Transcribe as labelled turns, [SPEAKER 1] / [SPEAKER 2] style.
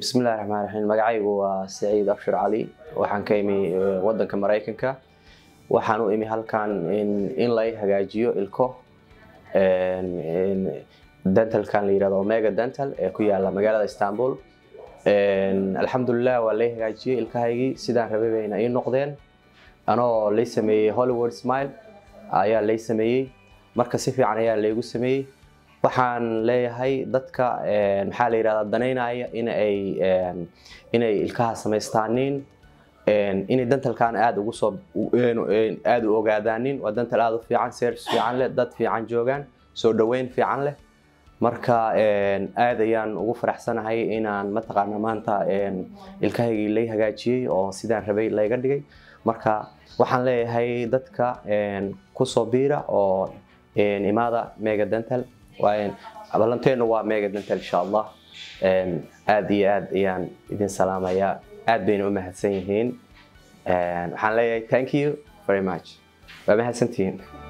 [SPEAKER 1] bismillahi raxmaan raxiim magacaygu waa saciid abshir cali waxaan ka imi wadanka maraykanka waxaan u imi halkan in lay hagaajiyo ilko dentalkan la yirahdo omega dental ee ku yaala magaalada istanbul alxamdulilah waa lay hagaajiyey ilkahaygii sidaan rabay bayna ii noqdeen anoo lay sameeyey hollywood smile ayaa lay sameeyey marka si fiican ayaa laygu sameeyey waxaan leeyahay dadka maxaa la yirahdaa danaynaya inay inay ilkaha samaystaanin inay dentalkan aada ugu soo aada u ogaadaanin waa dental aada u fiican service fiican leh dad fiican joogaan soo dhaweyn fiican leh marka aad ayaan ugu faraxsanahay inaan mataqaana maanta ilkahaygii lay hagaajiyey oo sidaan rabay layga dhigay marka waxaan leeyahay dadka kusoo biira oo imaada mega dental ballanteenu waa mega dental insha allah aad iyo aad ayaan idin salaamayaa aad bayna u mahadsan yihiin waxaan leeyahay thank you very much waa mahadsantihiin